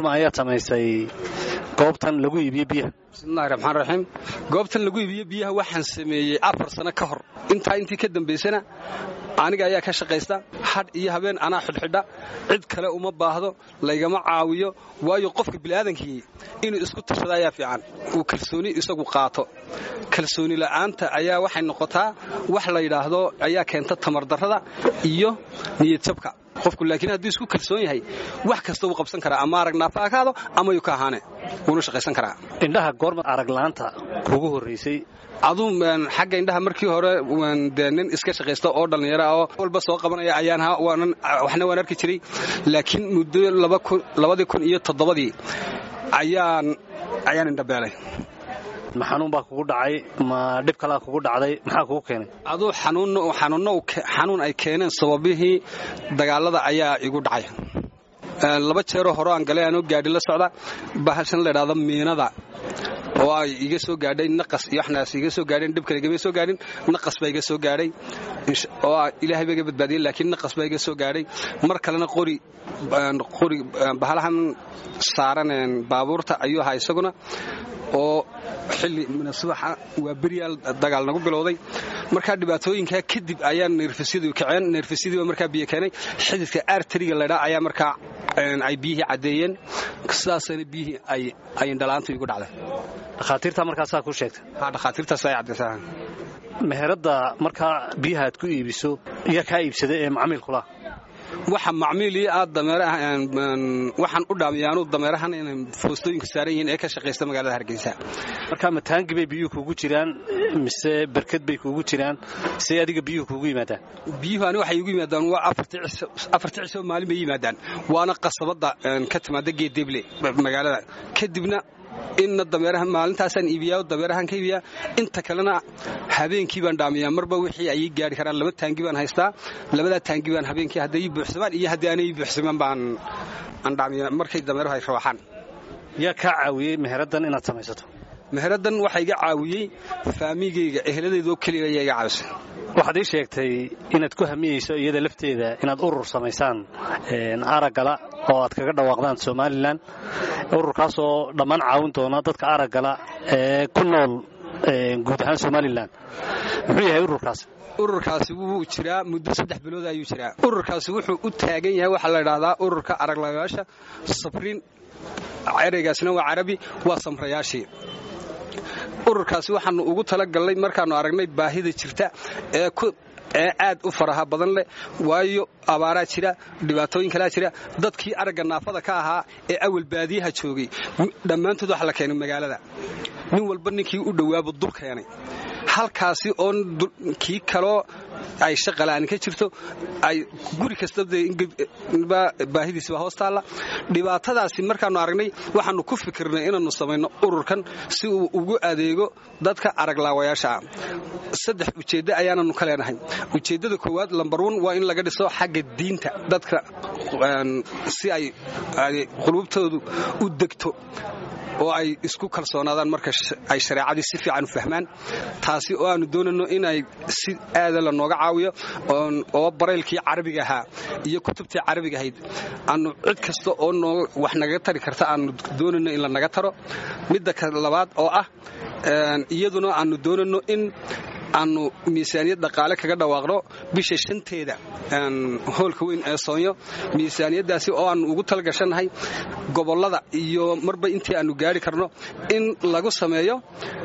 goorma ayaad samaysay goobtan lagu iibiyo biyaha bismillahi raxmaan raxiim goobtan lagu iibiyo biyaha waxaan sameeyey afar sano ka hor intaa intii ka dambaysana aniga ayaa ka shaqaysta hadh iyo habeen anaa xidhxidha cid kale uma baahdo laygama caawiyo waayo qofka bini'aadankii inuu isku tashado ayaa fiican uu kalsooni isagu qaato kalsooni la'aanta ayaa waxay noqotaa wax la yidhaahdo ayaa keenta tamardarrada iyo niyadjabka qofku laakiin hadduu isku kalsoon yahay wax kasta wuu qabsan karaa ama arag naafa akaado ama yuu ka ahaane wuuna shaqaysan karaa indhaha goorma aragla'aanta kugu horraysay aduu xagga indhaha markii hore dee nin iska shaqaysta oo dhallinyara oo walba soo qabanaya ayaan waxna waan arki jiray laakiin muddo labadii kun iyo toddobadii ayaan ayaan indhabeelay ma xanuun baa kugu dhacay ma dhib kalaa kugu dhacday maxaa kugu keenay aduu xanuunno xanuun ay keeneen sababihii dagaalada ayaa igu dhacay laba jeeroo hore aan galay anoo gaadhi la socda bahashan la idhaahdo miinada oo ay iga soo gaadhay naqas iyo waxnaas iga soo gaadheen dhib kale igama soo gaadhin naqas baa iga soo gaadhay oo ilaahay baa iga badbaadiyey laakiin naqas baa iga soo gaadhay mar kalena qori qori bahalahan saaran baabuurta ayuu ahaa isaguna oo xilli subaxa waa beryaal dagaal nagu bilowday markaa dhibaatooyinkaa kadib ayaa neerfasyadu kaceen neerfasyadii baa markaa biyo keenay xididka aartariga laydhaa ayaa markaa ay biyihii caddeeyeen sidaasana biyihii ay indhalaantu igu dhacday dhakhaatiirtaa markaasaa ku sheegtay ha dhakhaatiirtaas ay caddaysaa meheradda markaa biyaha aad ku iibiso iyo kaa iibsada ee macmiilkula waxa macmiilii aad dameerawaxaan u dhaamiyaanu dameerahan inay foostooyinku saaran yihiin ee ka shaqaysta magaalada hargeysa markaa mataangi bay biyuhu kuugu jiraan mise berked bay kuugu jiraan say adiga biyuhu kuugu yimaadaan biyuhu ani waxay igu yimaadaan waa afartii cisoo maalin bay yimaadaan waana qasabadda ka timaada geedeble magaalada kadibna inna dameeraha maalintaasaan iibiyaa dameerahaan ka iibiyaa inta kalena habeenkii baan dhaamiyaa marba wixii ayay gaari karaan laba taangi baan haystaa labadaa taangi baan habeenkii hadday ii buuxsamaan iyo haddii aanay ii buuxsamaan baan aan dhaamiyaa markay dameeruhu ay rawaaxaan yaa kaa caawiyey meheraddan inaad samaysato meheraddan waxaa iga caawiyey faamigayga eheladeedoo keliya ayaa iga caawisay waxaad ii sheegtay inaad ku hamiyeyso iyada lafteeda inaad urur samaysaan araggala oo aad kaga dhawaaqdaan somalilan ururkaasoo dhammaan caawin doona dadka araggala ee ku nool guud ahaan somalilan muxuu yahay ururkaas ururkaasi wuu jiraa muddo saddex bilood ayuu jiraa ururkaasi wuxuu u taagan yahay waxaa la idhaahdaa ururka araglagaasha sabriin ereygaasna waa carabi waa samrayaashii ururkaasi waxaannu ugu talagallay markaannu aragnay baahida jirta ee ee aad u faraha badan leh waayo abaaraa jira dhibaatooyin kalaa jira dadkii aragga naafada ka ahaa ee awal baadiyaha joogay dhammaantood waxa la keenay magaalada nin walba ninkii u dhowaaba dul keenay halkaasi oo kii kaloo ay shaqala'aan ka jirto ay guri kastaba baahidiisba hoos taalla dhibaatadaasi markaannu aragnay waxaannu ku fikirnay inaannu samayno ururkan si uu ugu adeego dadka araglaawayaasha ah saddex ujeeddo ayaananu ka leenahay ujeeddada koowaad lambar wan waa in laga dhiso xagga diinta dadka si ay qulubtoodu u degto oo ay isku kalsoonaadaan marka ay shareecadii si fiican u fahmaan taasi oo aanu doonayno inay si aada la nooga caawiyo oo baraylkii carabiga ahaa iyo kutubtii carabiga ahayd aanu cid kasta oo wax nagaga tari karta aanu doonayno in la naga taro midda labaad oo ah iyaduna aanu doonayno in aanu miisaaniyad dhaqaale kaga dhawaaqno bisha shanteeda hoolka weyn ee soonyo miisaaniyaddaasi oo aannu ugu talgashannahay gobollada iyo marba intii aannu gaari karno in lagu sameeyo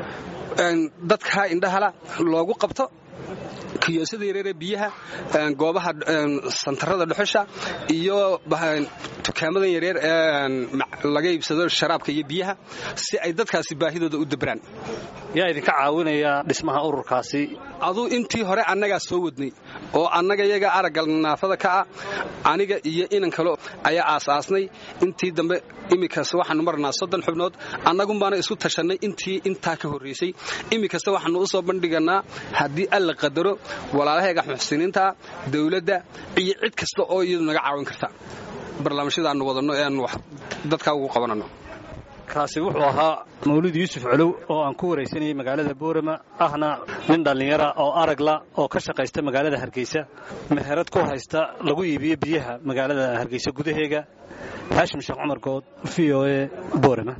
dadka indhahala loogu qabto kiyoosada yareeree biyaha goobaha santarada dhuxusha iyo dukaamadan yareer ee laga iibsado sharaabka iyo biyaha si ay dadkaasi baahidooda u dabraan yaa idinka caawinaya dhismaha ururkaasi aduu intii hore annagaa soo wadnay oo annaga yaga aragga naafada ka ah aniga iyo inan kale ayaa aasaasnay intii dambe iminkas waxaanu marnaa soddon xubnood annagunbaana isu tashannay intii intaa ka horraysay iminkasta waxaanu u soo bandhiganaa haddii alla qadaro walaalahayga muxsiniinta dawladda iyo cid kasta oo iyadu naga caawin karta barnaamijyada aanu wadanno ee aanu dadkaa ugu qabananno kaasi wuxuu ahaa mawlid yuusuf colow oo aan ku waraysanayay magaalada boorama ahna nin dhallinyara oo aragla oo ka shaqaysta magaalada hargeysa meherad ku haysta lagu iibiyo biyaha magaalada hargeysa gudaheega haashim sheekh cumar good v o e boorama